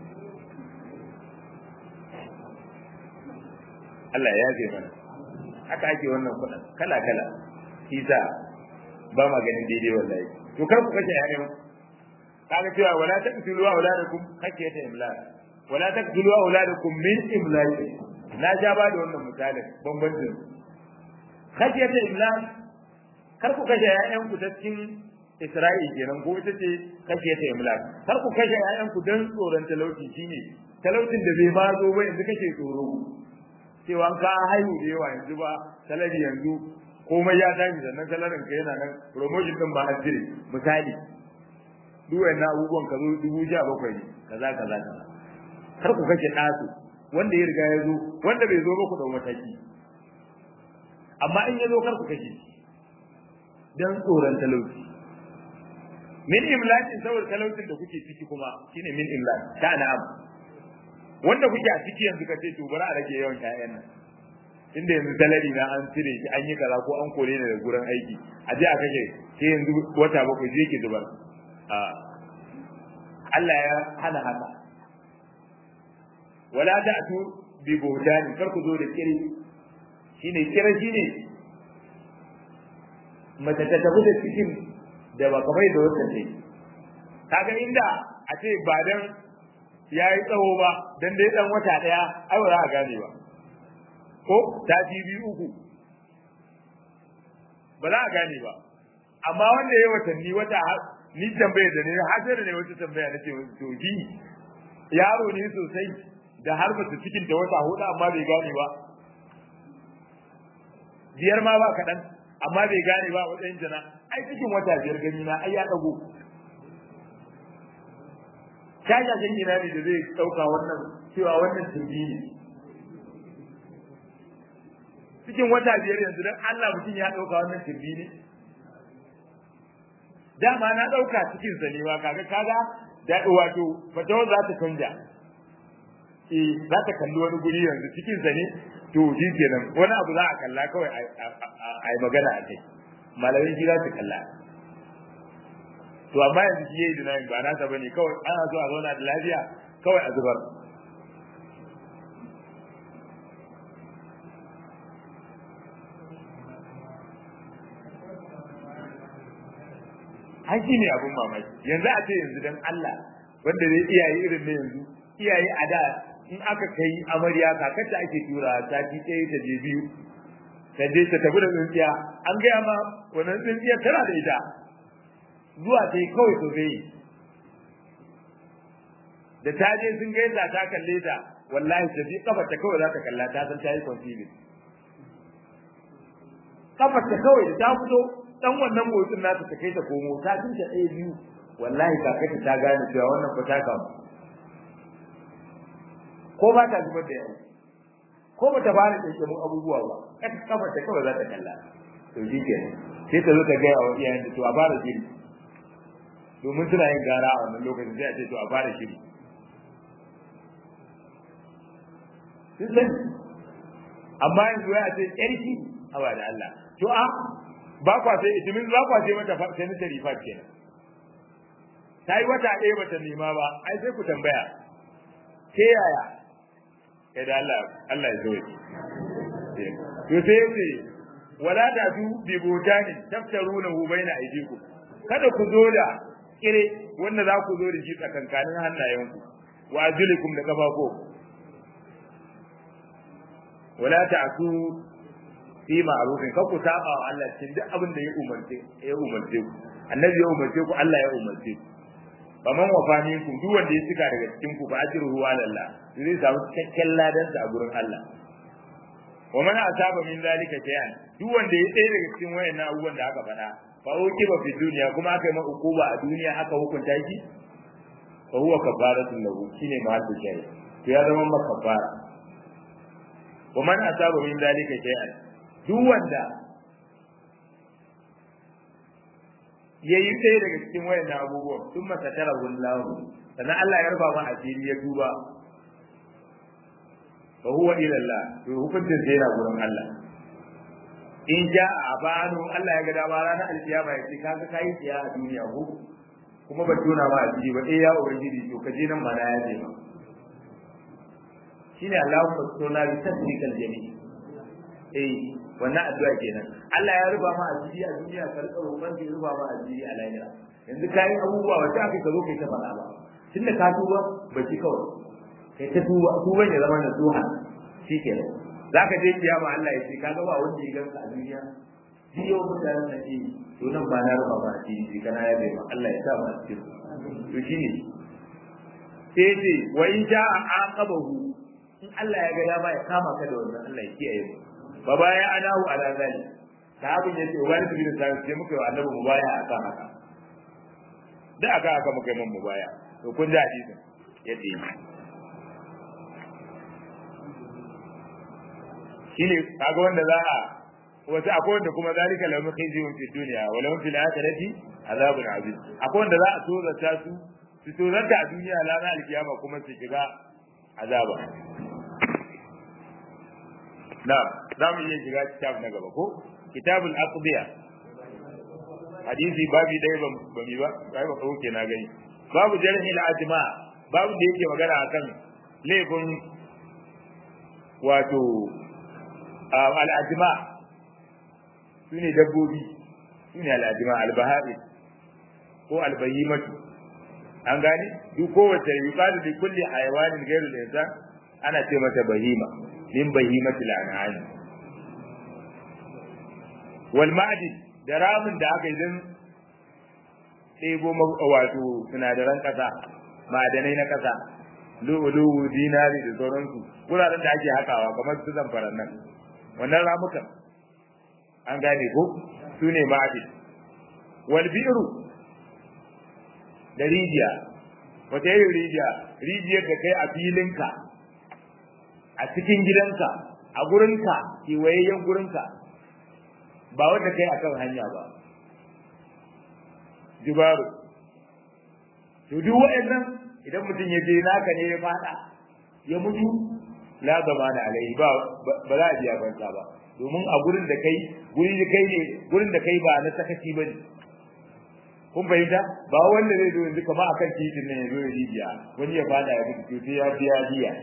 Allah ya yafe mana haka ake wannan kuɗin kala kala isa ba ma ganin daidai wallahi to kar ku kace ƴaƴan kaga cewa wala taqtulu auladakum khashyata imlaq wala taqtulu auladakum min imlaq na ja ba da wannan misalin bambancin khashyata imlaq kar ku kashe ƴaƴan ku ta cikin Isra'il kenan ko ita ce khashyata imlaq kar ku kashe ƴaƴan ku dan tsoron talauci shine talaucin da bai ma zo ba yanzu kake tsoro cewa ka haihu da yawa yanzu ba salari yanzu komai ya tashi sannan salarin ka yana nan promotion din ba an jire misali duk wannan abubuwan ka zo dubu sha bakwai ne kaza kaza kaza kar ku kashe ɗasu wanda ya riga ya zo wanda bai zo ba ku da mataki amma in ya zo kar ku kashe dan tsoron talauci min imlakin saboda talaucin da kuke ciki kuma shine min imlak ta na'am wanda kuke a ciki yanzu kace to bari a rage yawan ƴaƴan nan inda yanzu salari na an cire shi an yi kaza ko an kore ni daga gurin aiki a je a kashe sai yanzu wata bakwai je ki zubar a Allah ya hana haka wala ta'tu bi buhtani kar ku zo da kiri shine kira shine mace ta tafi da cikin da ba kamar da wata ce kaga inda a ce ba dan ya yi tsawo ba dan dai dan wata daya ai ba za a gane ba ko ta biyu uku ba za a gane ba amma wanda ya watanni wata ni tambaye da ne har sai da ne wata tambaya nace wasu to ji yaro ne sosai da har ba cikin ta wata hudu amma bai gane ba biyar ma ba kaɗan amma bai gane ba matsayin jana ai cikin wata biyar gani na ai ya ɗago shashashen ina ne da zai ɗauka wannan cewa wannan turbi ne cikin wata biyar yanzu don Allah mutum ya ɗauka wannan turbi ne dama na ɗauka cikin sa ne ba kaga kaga da wato fatawar za ta canja eh za ta kalli wani guri yanzu cikin sa ne to shi kenan wani abu za a kalla kawai a yi magana a kai malamai shi za su kalla to amma yanzu shi yayi dinayin ba nasa bane kawai ana so a zauna da lafiya kawai a zubar an shi ne abin mamaki yanzu a ce yanzu dan Allah wanda zai iyaye irin na yanzu iyaye a da in aka kai amarya kakarta ake tura sati ɗaya ta je biyu ta je ta tafi da tsintsiya an gaya ma wannan tsintsiya tana da ita zuwa ta yi kawai so zai da ta je sun gaisa ta kalle ta wallahi ta ji kafar ta kawai za ta kalla ta san ta yi conceiving kafar ta kawai da ta fito dan wannan motsin nata ta kai ta komo ta tinta ɗaya biyu wallahi kakarta ta gane cewa wannan fa ta kamu ko ba ta zubar da yawa ko ba ta fara kirkirin abubuwa ba kata kafar ta kawai za ta kalla to shi ke sai ta zo ta gaya wa iyayen to a fara shiri domin suna yin gara a wannan lokacin sai a ce to a fara shiri sun sani amma yanzu ya ce ƙarfi a ba da Allah to a ba kwa sai itimin za kwa ce mata sanitary pad kenan ta yi wata ɗaya bata nema ba ai sai ku tambaya ke yaya kai da Allah Allah ya zo to sai yace wala da su bi botani taftaruna hu baina aydikum kada ku zo da kire wanda za ku zo da shi tsakankanin hannayenku wa ajlikum da kafafo wala ta'tu fi ma'rufin kar ku saba wa Allah cikin duk abin da ya umarce ya umarce ku annabi ya umarce ku Allah ya umarce ku faman wafa minkum duk wanda ya cika daga cikin ku fa ajruhu ala Allah zai samu cikakken ladan sa a gurin Allah wa man asaba min zalika shay'an duk wanda ya tsaye daga cikin wayannan abubuwan da aka faɗa fa ukiba fi duniya kuma aka yi maka hukuma a duniya aka hukunta shi fa huwa kafaratun lahu shine mahallu shay'an to ya zama maka kafara wa man asaba min zalika shay'an duk wanda ya yi ɗaya daga cikin wayannan abubuwan sun masa tara wallahu sannan Allah ya rufa ma asiri ya tuba fa huwa ila Allah to hukuncin sai yana gurin Allah in ja a banu Allah ya ga dama ranar alkiyama ya ce kaga kai tsiya a duniya ko kuma ba tona ma asiri ba eh ya ubangiji to ka je nan ma na ya je ma shine Allahumma sunna bi tasrikal jami eh wannan addu'a kenan Allah ya ruba ma asiri a duniya ka rika roƙon ya ruba ma asiri a lahira yanzu kai abubuwa wanda aka ka zo kai ta faɗa ba tunda ka tuba ba ki kawai kai ta tuba tuban ya zama nasuha shikenan zaka je kiyama Allah ya ce kaga ba wanda ya ganka a duniya shi yau mutanen da ke to nan ba na ruba ma asiri kana ya bai ma Allah ya sa mu asiri to shine sai ce wa in ja'a aqabahu in Allah ya ga dama ya kama ka da wannan Allah ya kiyaye mu ba baya anahu ala zali sahabin yace wani tabi da sai sai muka yi annabi mubaya akan haka da aka aka muka yi mun mubaya to kun ji hadisin yadda yi shine kaga wanda za a wasu akwai wanda kuma zalika lahum khizyun fi dunya wa lahum fil akhirati azabun azim akwai wanda za a tozarta su su tozarta a duniya lana alkiyama kuma su shiga azaba na za mu iya shiga kitab na gaba ko kitabul aqdiya hadisi babi dai ba ba mi ba kai ba kauke na gani babu jarhi al ajma babu da yake magana akan laifin wato al ajma sune dabbobi sune al ajma al bahari ko al bahimatu an gane duk kowace yuqalu li kulli hayawanin ghairu al insan ana ce mata bahima min bahimatil an'am wal ma'din da ramin da aka yi don ɗebo wato sinadaran ƙasa ma'adanai na ƙasa lu'ulu'u dinari da sauransu wuraren da ake hakawa kamar su zamfaran nan wannan ramukan an gane ko su ne ma'adin wal bi'ru da rijiya wata irin rijiya rijiyar da kai a filinka a cikin gidanka a gurinka kewayayyen gurinka ba wanda kai akan hanya ba jubaru to duk wa'annan idan mutum ya je naka ne ya fada ya mutu la zama da alai ba ba za a biya banza ba domin a gurin da kai gurin da kai ne gurin da kai ba na sakaci ba ne kun fahimta ba wanda zai zo yanzu kamar akan titin nan ya zo ya rijiya wani ya fada ya mutu sai ya biya biya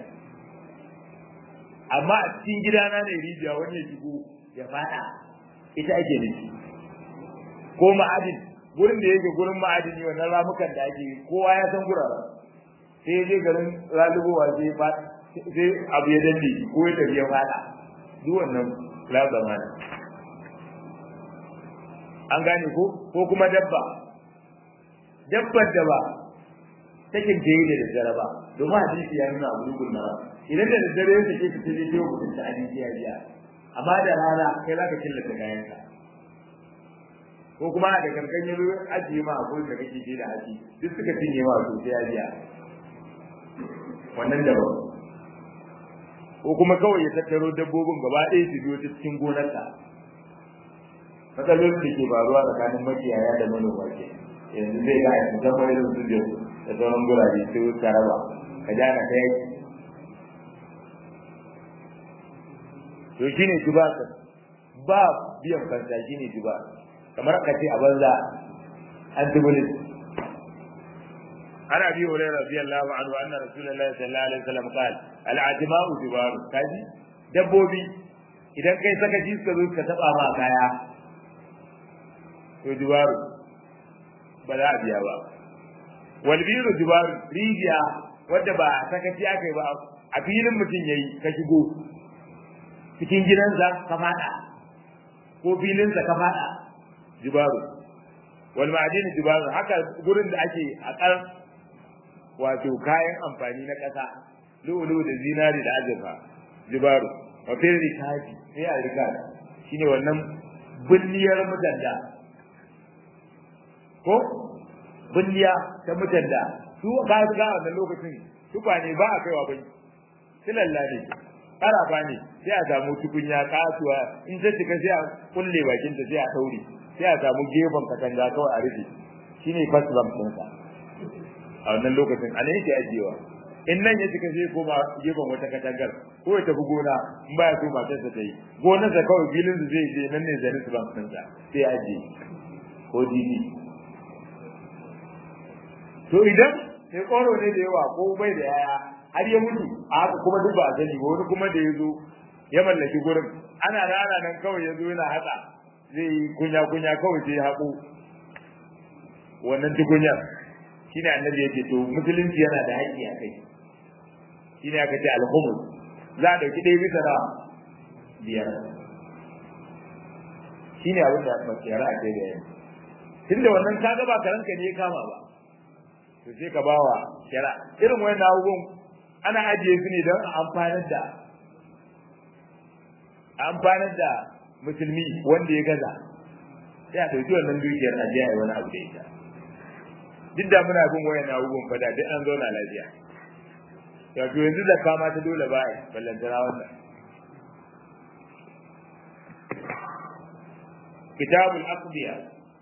amma a cikin gidana ne rijiya wani ya shigo ya fada ita ake nufi ko ma'adin gurin da yake gurin ma'adini wannan ramukan da ake kowa ya san guraren sai ya je garin lalubowa sai fa sai abu ya danne ko ya tafi ya fada duk wannan la zamana an gane ko ko kuma dabba dabbar da ba take jayi da daddare ba domin hadisi ya nuna abu dukkan na idan da daddare ya take ta je ta mutum ta hadisi ya biya amma da rana kai za ka killata kayanka ko kuma da kankan yanzu ajiye ma akwai da kake je da haji duk suka cinye ma to sai ya biya wannan da ko kuma kawai ya tattaro dabbobin gaba ɗaya su biyo ta cikin gonarka matsalolin da ke faruwa tsakanin makiyaya da manoma ke yanzu zai ga aiki zama irin su da sauran gurabe sai ka raba ka jana ta yaki to shine jubaka ba biyan fansa shine juba kamar ka ce a banza an tubulin ana bi hurairah radiyallahu anhu anna rasulullahi sallallahu alaihi wasallam qala al-ajma'u jubar kaji dabbobi idan kai saka ji suka zo ka taba ma kaya to jubaru ba za a biya ba wal biru jubaru rijiya wadda ba sakaci aka yi ba a filin mutum yayi ka shigo cikin gidansa ka fada ko filinsa ka fada jubaru wal ma'adin jubaru haka gurin da ake akar wato kayan amfani na ƙasa lu'ulu da zinari da azurfa jubaru wa fil rikabi sai a rikabi shine wannan bulliyar mutanda ko bulliya ta mutanda su ba su ga wannan lokacin tukwane ba a kaiwa bai silalla ne ƙarafa ne sai a samu tukunya kasuwa in ta cika sai a kulle bakin ta sai a daure sai a samu gefen katanga kawai a rufe shine first lamp ɗinsa a wannan lokacin a ne yake ajiyewa in nan ya cika sai koma gefen wata katangar ko ya tafi gona in baya so matarsa ta yi gonarsa kawai filin su zai je nan ne zarin su lamp ɗinsa sai a ajiye ko didi to idan sai koro ne da yawa ko bai da yaya har ya mutu a haka kuma duk ba a sani ba wani kuma da ya zo ya mallaki gurin ana rana nan kawai ya zo yana haka zai yi kunya kunya kawai sai ya haƙo wannan tukunyar shi ne annabi yake to musulunci yana da haƙƙi a kai shi ne aka ce alhumus za a ɗauki ɗaya bisa na biyar shi ne abin da makiyara a kai da yanzu tun da wannan ka gaba karanka ne ya kama ba to sai ka bawa shara irin wayan abubuwan ana ajiye su ne don a amfanar da a amfanar da musulmi wanda ya gaza sai a ɗauki wannan dukiyar a jiya wani abu da ita duk da muna bin wayan abubuwan fada duk an zauna lafiya to to yanzu da kama ta dole ba a ballantana wannan kitabul aqdiya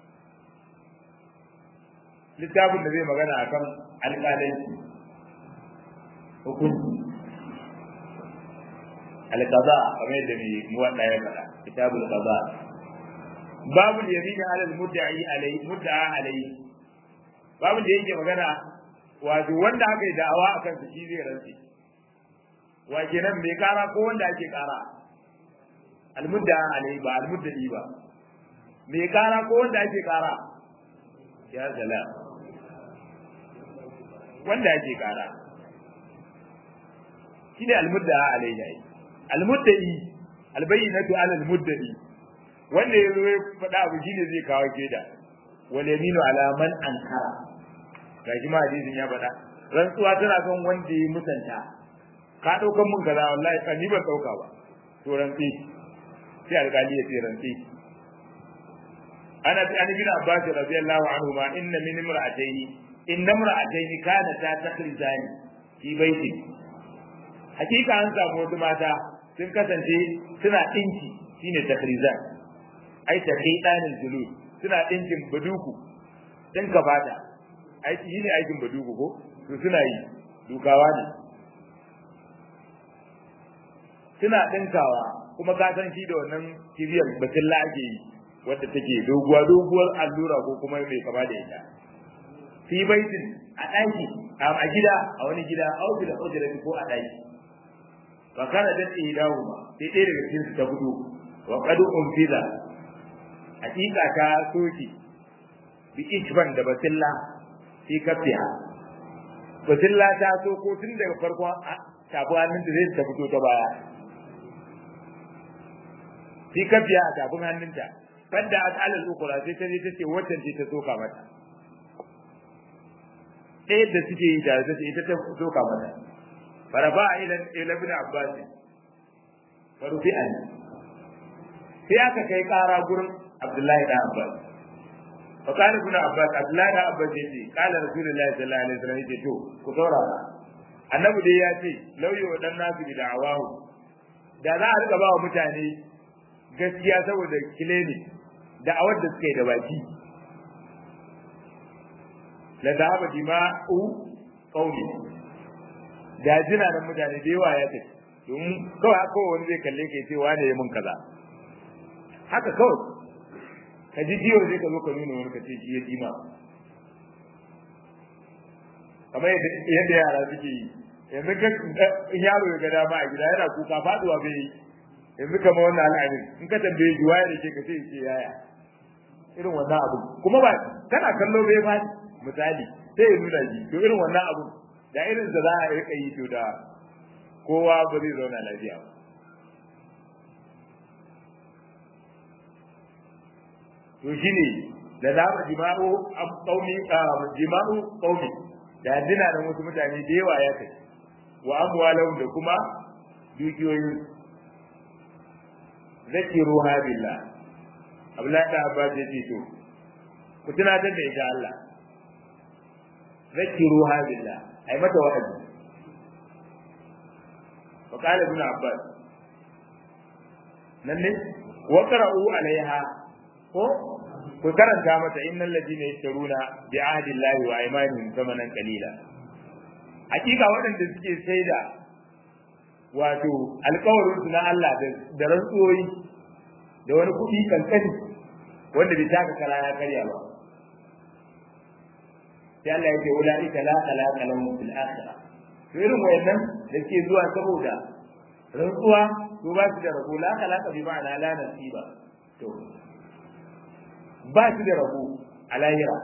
littafin da zai magana akan alƙalanci hukunci alƙaza kamar yadda mai muwaɗa ya faɗa kitabul qaza babu yamin ala al-mudda'i alayhi mudda'a alayhi babu da yake magana wato wanda aka yi da'awa akan su shi zai rantsi wa kenan mai kara ko wanda ake kara al-mudda'a alayhi ba al-mudda'i ba mai kara ko wanda ake kara ya salam wanda ake kara shine almudda alayhi almuddai albayyinatu ala almuddai wanda yazo ya faɗa abu shine zai kawo keda wal yaminu ala man ankara gashi ma hadisin ya faɗa rantsuwa tana kan wanda ya musanta ka daukan mun kaza wallahi ka ni ban dauka ba to rantsi sai alƙali ya ce rantsi ana an bin abbas radiyallahu anhu ma inna min imra'atayn inna imra'atayn kana ta takrizani fi baiti hakika an samu wasu mata sun kasance suna dinki shine takrizan ai ta kai danin zulu suna dinkin baduku din ka fata ai shine aikin baduku ko to suna yi dukawa ne suna dinkawa kuma ka san shi da wannan kibiyar basilla ake yi wadda take doguwa doguwar allura ko kuma mai kama da ita fi baitin a ɗaki a gida a wani gida au da ujra ko a ɗaki wa kana da idahu ma sai ɗaya daga cikin su ta fito wa qad unfiza hakika ta soki bi ishban da basilla fi kafiya basilla ta so ko tun daga farkon tafi hannun da zai ta fito ta baya fi kafiya a tafin hannunta fadda as'alal ukura sai ta je tace wannan ce ta soka mata ɗaya da suke yi tare tace ita ta soka mata faraba ila ila ibn abbas farufi an sai aka kai ƙara gurin abdullahi da abbas fa kana ibn abbas abdullahi da abbas yace qala rasulullahi sallallahu alaihi wasallam yace to ku saurara annabi dai ya ce lauyi wa dan nasu bi da'awahu da za a riga ba wa mutane gaskiya saboda kileni da'awar da suka yi da baki la dhahaba dima'u qawli da jina nan mutane da yawa ya ce domin kawai haka wani zai kalle ka ce wane ya mun kaza haka kawai ka ji jiyo zai ka zo ka nuna wani ka ce shi ya jima kamar yadda yara suke yi yanzu in yaro ya ga dama a gida yana kuka faduwa bai yi yanzu kamar wannan al'adun in ka tambaye shi waye da ke ka ce ce yaya irin wannan abu kuma ba kana kallo bai ba misali sai ya nuna shi to irin wannan abu da irin da za a rika yi to da kowa ba zai zauna lafiya ba to shine da za mu jima'u qaumi jima'u qaumi da dina da wasu mutane da yawa ya kai wa amwalahum da kuma dukiyoyin zakiruha billah Abdullahi da Abbas ya ce to ku tunatar da ita Allah zakiruha billah ai mata wa'azi wa qala ibn Abbas nan ne wa qara'u alaiha ko ku karanta mata innal ladina yashtaruna bi ahdi llahi wa aymanihim thamanan qalila hakika waɗanda suke saida wato alƙawarin su na Allah da rantsuwoyi da wani kuɗi kankani wanda bai taka kara ya karya ba sai Allah ya ce ulaika la khalaqa lahum fil akhirah to irin wayannan da ke zuwa saboda rantsuwa to ba su da rabo la khalaqa bi ma'ana la nasiba to ba su da rabo a lahira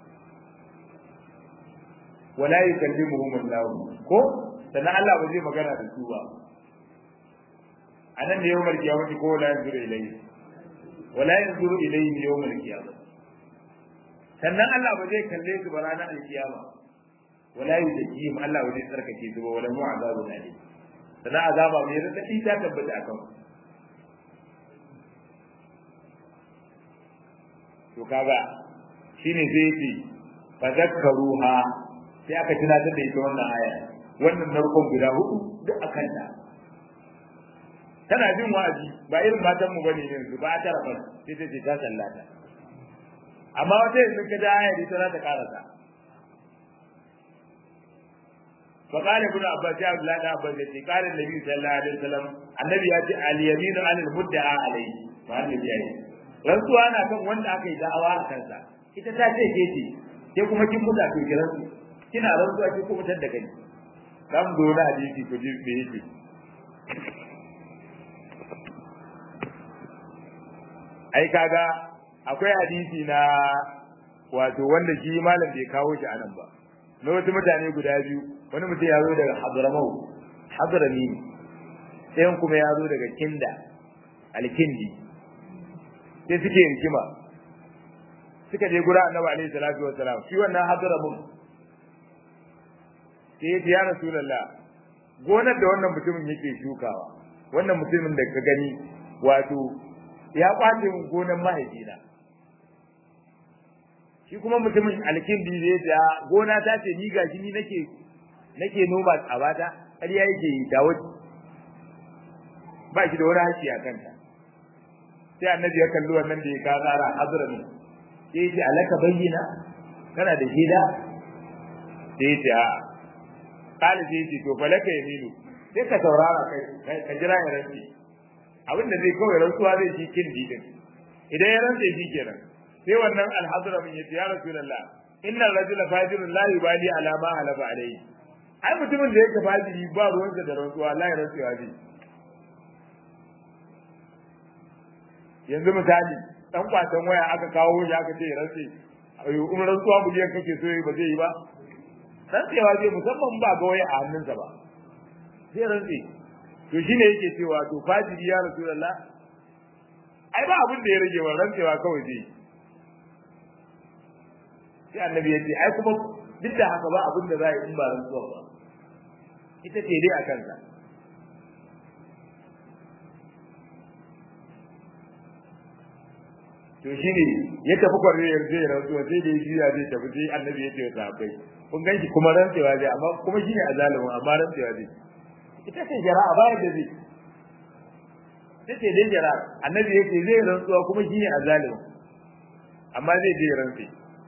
wala yukallimuhum Allah ko sannan Allah ba zai magana da su ba anan ne yawmal qiyamati ko la yanzuru ilayhi wala yanzuru ilayhi yawmal qiyamah sannan Allah ba zai kalle su ba ranar alkiyama wala yuzakihim Allah ba zai tsarkake su ba wala mu'azabu alim sannan azaba mai radadi ta tabbata akan to kaga shine sai yace fa zakkaruha sai aka tunatar da ita wannan aya wannan narkon guda hudu duk akan ta tana jin wa'azi ba irin matan mu bane yanzu ba ta rafa sai ta ce ta sallata amma wata yanzu ka da aya ita za ta karasa فقال ابن عباس يا عبد الله بن عباس قال النبي صلى الله عليه وسلم النبي ياتي اليمين عن المدعى عليه ما النبي يعني rantsuwa na kan wanda aka yi da'awa a kansa ita ta ce ke ce ke kuma kin muta to ki rantsu kina rantsuwa ki kuma tar da kai dan zo na hadisi ku ji me yake ai kaga akwai hadisi na wato wanda shi malam bai kawo shi anan ba na wasu mutane guda biyu wani mutum ya zo daga Hadramau Hadrami ɗayan kuma ya zo daga Kinda Alkindi sai suke rikima suka je gura annabi alaihi salatu wassalam shi wannan Hadramun sai ya rasulullah gonar da wannan mutumin yake shukawa wannan mutumin da ka gani wato ya kwace min gonar mahaifina shi kuma mutumin alkindi zai ta gona ta ce ni gashi ni nake nake noma tsabata ƙarya yake yi dawo ba shi da wani haƙƙi a kanta sai annabi ya kalli wannan da ya ka tsara hazrami sai ya ce alaka bayyana kana da shida sai ya ce a kali sai ya ce to falaka yaminu sai ka saurara kai ka jira ya rantsi abin da zai kawai rantsuwa zai shi kin didin idan ya rantse shi kenan sai wannan alhazramin ya ce ya rasulullah inna rajula fajirun la yubali ala ma halaba alayhi ai mutumin da yake fajiri ba ruwansa da rantsuwa la ya rantsuwa zai yanzu misali dan kwatan waya aka kawo shi aka ce rantsi ayo in rantsuwa buliyan kake so ba zai yi ba rantsewa zai musamman ba ga waya a hannunsa ba zai rantsi to shine yake cewa to fajiri ya rasulullah ai ba abin da ya rage wa rantsewa kawai zai sai annabi ya ce ai kuma duk da haka ba abin da za a yi in ba rantsuwa ba ita ce dai a kansa to shi ne ya tafi kwarriyar zai rantsuwa sai da ya juya zai tafi sai annabi ya ce wa sahabbai kun ganshi kuma rantsewa zai amma kuma shi ne a zalimin amma rantsewa zai ita ce jara'a bayan da zai ita ce dai jara'a annabi ya ce zai rantsuwa kuma shi ne a zalimin amma zai je rantse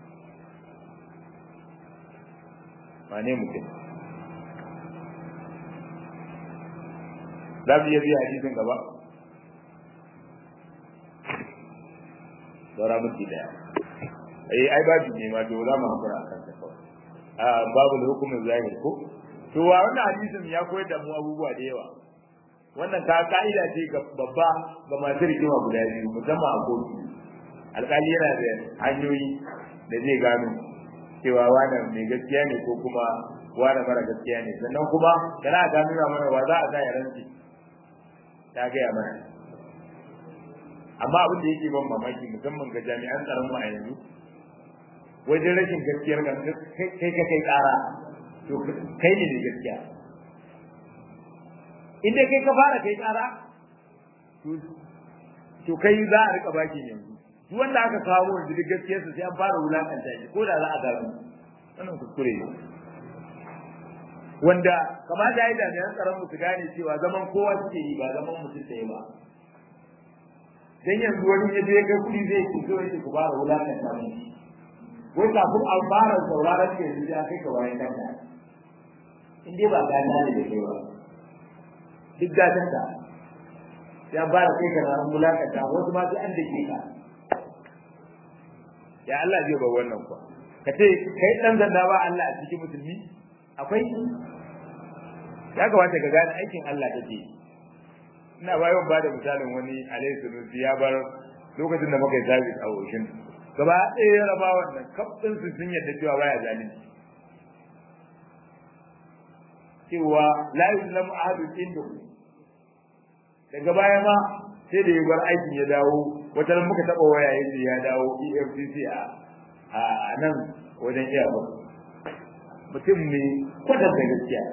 wane mutum za mu iya biya hadisin gaba saura minti daya eh ai babu ne ma to za mu hakura akan ta kawai a babu da hukumin zahiri ko to wa wannan hadisin ya koyar da mu abubuwa da yawa wannan ka ka'ida ce ga babba ga masu rigima guda biyu musamman a kotu alƙali yana da hanyoyi da zai gano cewa wani mai gaskiya ne ko kuma wani mara gaskiya ne sannan kuma kana ta nuna mana wa za a sa ya rantsi ta gaya mana amma abin da yake ban mamaki musamman ga jami'an tsaron mu a yanzu wajen rashin gaskiyar ga kai ka kai kara to kai ne gaskiya inda kai ka fara kai kara to kai za a rika baki yanzu duk wanda aka kawo yanzu duk gaskiyarsa sai an fara wulakanta shi ko da za a gano wannan kuskure ne wanda kamata ya yi jami'an tsaron mu su gane cewa zaman kowa suke yi ba zaman mutum ɗaya ba dan yanzu wani ya je kai kuɗi zai ci zo yake ku fara wulakanta mu wai kafin an fara sauraron ke yanzu ya kai ka wayan kanka in dai ba gana ne da kai ba duk gatan ka ya fara kai ka na wulakanta wasu ma sai an dake ka ya Allah zai ba wannan kuwa ka ce kai dan zanda ba Allah a cikin musulmi akwai ya kamata ka gane aikin Allah kake ina bayan ba da misalin wani alayhi sunusi ya bar lokacin da muka yi service a ocean gaba ɗaya ya raba wannan kafin su sun yadda cewa baya zalunci cewa la yuzlamu ahadun indahu daga baya ma sai da ya bar aikin ya dawo wata muka taɓa waya yace ya dawo EFCC a a nan wajen iyawa mutum ne kwatanta gaskiya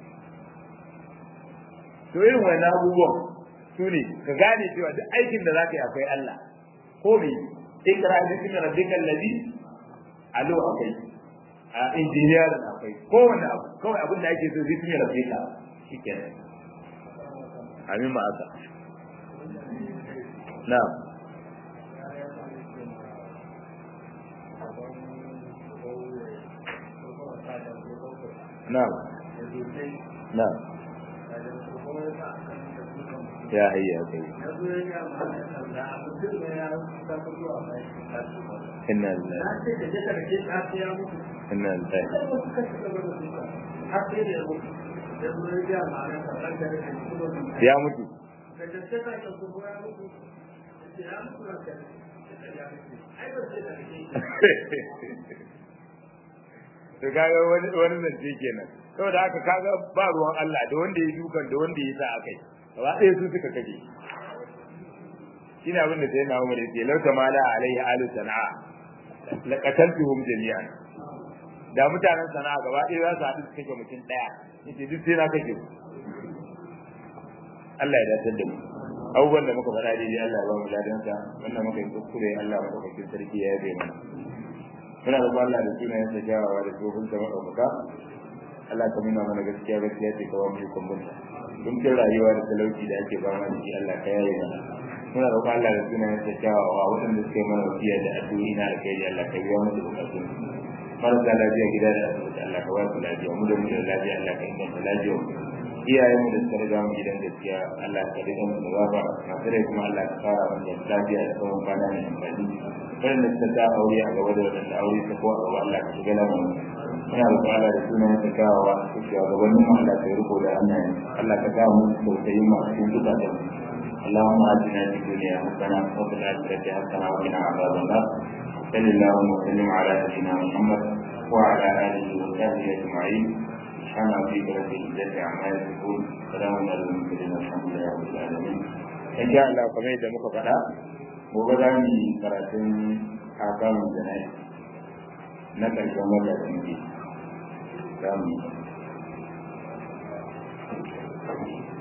to irin wannan abubuwan su ne ka gane cewa duk aikin da za ka yi akwai Allah ko me ikra bismi rabbikal ladhi alo akwai a injiniyar akwai kowanne abu kawai abin da ake so bismi rabbika shikenan amin ma aka na'am na'am na'am ya hayya kai inna lillahi inna lillahi ya mutu to kaga wani wani zance kenan saboda haka kaga ba ruwan Allah da wanda ya dukan da wanda ya sa akai gaba ɗaya su suka kaje shine abin da sai na Umar yace lauta mala alaihi alu sana'a laqataltuhum jami'an da mutanen sana'a gaba ɗaya za su haɗu su kashe mutum ɗaya yace duk sai na kashe su Allah ya dace da mu abubuwan da muka faɗa daidai Allah ya ba mu ladansa wannan muka yi kuskure Allah ya ɗaukakin sarki ya yabe mana muna da Allah da sunayen sa kyawawa da tsohon sa maɗaukaka Allah ka nuna mana gaskiya gaskiya ce kawai mu kun bunta dukin rayuwa da talauci da ake ba mana shi Allah ka yaye mana muna roƙon Allah da sunayen sa kyawawa waɗanda suka yi mana wasiya da addu'o'i na alkhairi Allah ka biya musu bukatun marasa lafiya gida da asibiti Allah ka ba su lafiya mu da mu da lafiya Allah ka inganta lafiya iyayen mu da suka riga mu gidan gaskiya Allah ka riga mu da gaba masu rai kuma Allah ka fara mu da lafiya da tsawon kwana mai amfani waɗanda suka ta aure a gaba da waɗanda aure ta ko a gaba Allah ka shiga lamarin muna roƙon Allah da sunan ta kawawa su shugabannin mu Allah ka riko da hannayen Allah ka kawo musu tausayi masu cikin zukatan اللهم آتنا في الدنيا حسنة وفي الآخرة حسنة وقنا عذاب النار صل اللهم وسلم على نبينا محمد وعلى آله وصحبه أجمعين سبحان ربك رب العزة عما يصفون سلام على المرسلين الحمد لله رب العالمين إن شاء الله كما يدعى مكفأة gobe za mu yi karatun akamun jana'i na ƙarshen wata tsinke za mu yi